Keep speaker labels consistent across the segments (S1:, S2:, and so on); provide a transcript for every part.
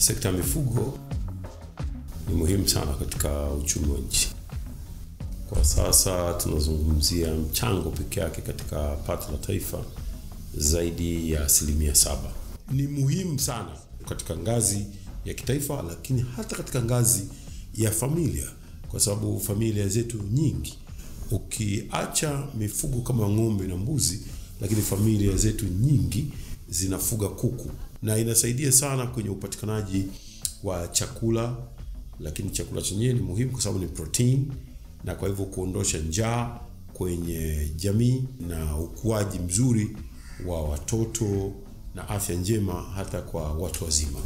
S1: sekta ya mifugo ni muhimu sana katika uchumi wa nchi. Kwa sasa tunazungumzia mchango peke yake katika pato la taifa zaidi ya asilimia saba. Ni muhimu sana katika ngazi ya kitaifa, lakini hata katika ngazi ya familia, kwa sababu familia zetu nyingi, ukiacha mifugo kama ng'ombe na mbuzi, lakini familia zetu nyingi zinafuga kuku, na inasaidia sana kwenye upatikanaji wa chakula, lakini chakula chenyewe ni muhimu kwa sababu ni protein, na kwa hivyo kuondosha njaa kwenye jamii na ukuaji mzuri wa watoto na afya njema hata kwa watu wazima.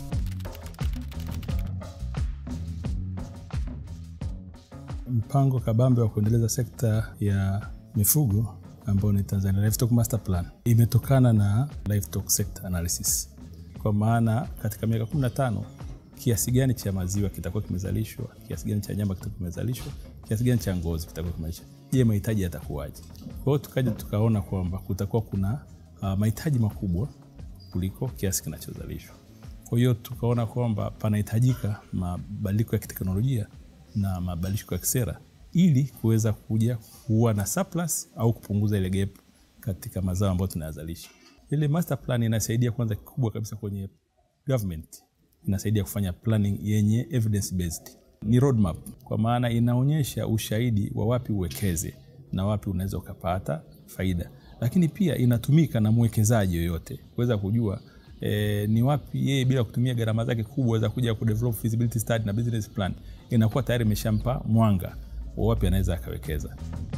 S2: Mpango kabambe wa kuendeleza sekta ya mifugo ambao ni Tanzania Livestock Master Plan imetokana na livestock sector analysis, kwa maana katika miaka 15 kiasi gani cha maziwa kitakuwa kimezalishwa, kiasi gani cha nyama kitakuwa kimezalishwa, kiasi gani cha ngozi kitakuwa kimeisha, je, mahitaji yatakuwaje? Kwa hiyo tukaja tukaona kwamba kutakuwa kuna uh, mahitaji makubwa kuliko kiasi kinachozalishwa. Kwa hiyo tukaona kwamba panahitajika mabadiliko ya kiteknolojia na mabadiliko ya kisera ili kuweza kuja kuwa na surplus au kupunguza ile gap katika mazao ambayo tunayazalisha. Ile master plan inasaidia kwanza, kikubwa kabisa kwenye government, inasaidia kufanya planning yenye evidence based, ni roadmap, kwa maana inaonyesha ushahidi wa wapi uwekeze na wapi unaweza ukapata faida, lakini pia inatumika na mwekezaji yoyote kuweza kujua E, ni wapi yeye bila kutumia gharama zake kubwa za kuja kudevelop feasibility study na business plan, inakuwa tayari imeshampa mwanga wa wapi anaweza akawekeza.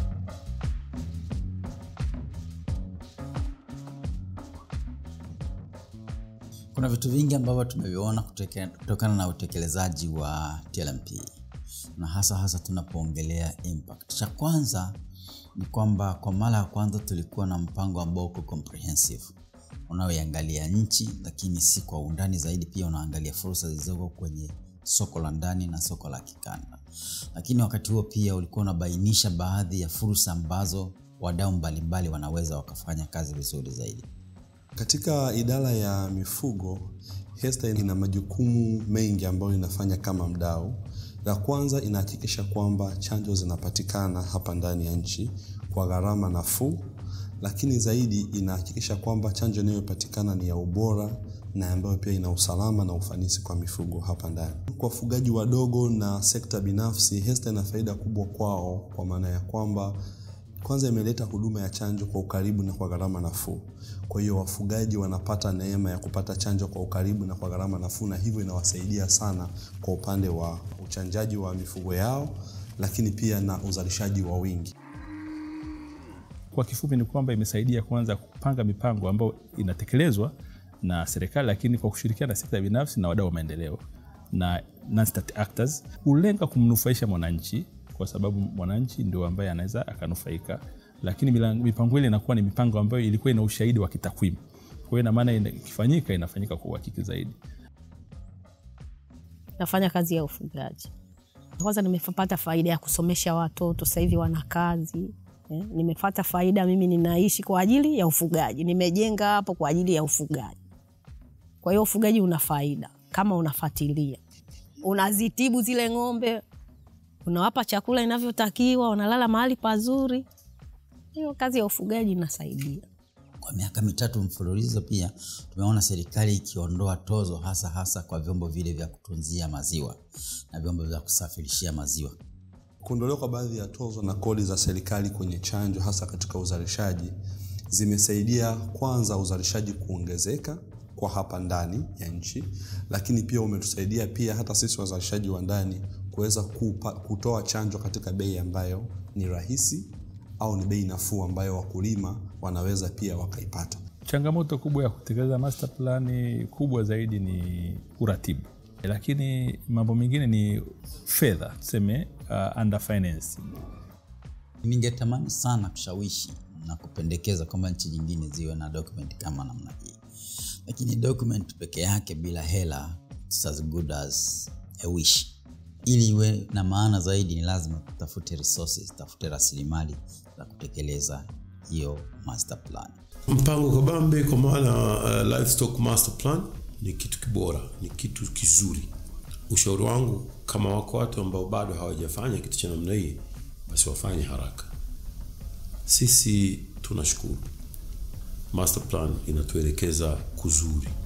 S3: Kuna vitu vingi ambavyo tumeviona kutokana na utekelezaji wa TLMP na hasa hasa tunapoongelea impact. Cha kwanza ni kwamba kwa mara ya kwanza tulikuwa na mpango ambao uko comprehensive unaoiangalia nchi, lakini si kwa undani zaidi. Pia unaangalia fursa zilizoko kwenye soko la ndani na soko la kikanda, lakini wakati huo pia ulikuwa unabainisha baadhi ya fursa ambazo wadau mbalimbali wanaweza wakafanya kazi vizuri zaidi.
S4: Katika idara ya mifugo, HESTA ina majukumu mengi ambayo inafanya kama mdau. La kwanza, inahakikisha kwamba chanjo zinapatikana hapa ndani ya nchi kwa gharama nafuu lakini zaidi inahakikisha kwamba chanjo inayopatikana ni ya ubora na ambayo pia ina usalama na ufanisi kwa mifugo hapa ndani. Kwa wafugaji wadogo na sekta binafsi, HESTA ina faida kubwa kwao, kwa maana ya kwamba kwanza imeleta huduma ya chanjo kwa ukaribu na kwa gharama nafuu. Kwa hiyo wafugaji wanapata neema ya kupata chanjo kwa ukaribu na kwa gharama nafuu, na hivyo inawasaidia sana kwa upande wa uchanjaji wa mifugo yao, lakini pia na uzalishaji wa wingi.
S2: Kwa kifupi ni kwamba imesaidia kwanza kupanga mipango ambayo inatekelezwa na serikali, lakini kwa kushirikiana na sekta binafsi na wadau wa maendeleo na non-state actors, hulenga kumnufaisha mwananchi, kwa sababu mwananchi ndio ambaye anaweza akanufaika, lakini mipango ile inakuwa ni mipango ambayo ilikuwa ina ushahidi wa kitakwimu. Kwa hiyo ina maana ikifanyika, inafanyika kwa uhakiki zaidi.
S5: Nafanya kazi ya ufugaji, kwanza nimepata faida ya kusomesha watoto, sasa hivi wana kazi Eh, nimepata faida mimi, ninaishi kwa ajili ya ufugaji, nimejenga hapo kwa ajili ya ufugaji. Kwa hiyo ufugaji una faida kama unafuatilia, unazitibu zile ng'ombe, unawapa chakula inavyotakiwa, wanalala mahali pazuri. Hiyo kazi ya ufugaji inasaidia.
S3: Kwa miaka mitatu mfululizo pia tumeona serikali ikiondoa tozo hasa hasa kwa vyombo vile vya kutunzia maziwa na vyombo vya kusafirishia maziwa.
S4: Kuondolewa kwa baadhi ya tozo na kodi za serikali kwenye chanjo hasa katika uzalishaji zimesaidia kwanza uzalishaji kuongezeka kwa hapa ndani ya nchi, lakini pia umetusaidia pia hata sisi wazalishaji wa ndani kuweza kutoa chanjo katika bei ambayo ni rahisi au ni bei nafuu ambayo wakulima wanaweza pia wakaipata.
S2: Changamoto kubwa ya kutekeleza master plan kubwa zaidi ni uratibu lakini mambo mengine ni fedha, tuseme uh, under financing.
S3: Ningetamani sana kushawishi na kupendekeza kwamba nchi nyingine ziwe na document kama namna hii, lakini document peke yake bila hela it's as good as a wish. Ili iwe na maana zaidi, ni lazima tutafute resources, tutafute rasilimali za kutekeleza hiyo master plan.
S1: Mpango kabambe kwa maana uh, livestock master plan ni kitu kibora ni kitu kizuri ushauri wangu kama wako watu ambao bado hawajafanya kitu cha namna hii basi wafanye haraka sisi tunashukuru master plan inatuelekeza kuzuri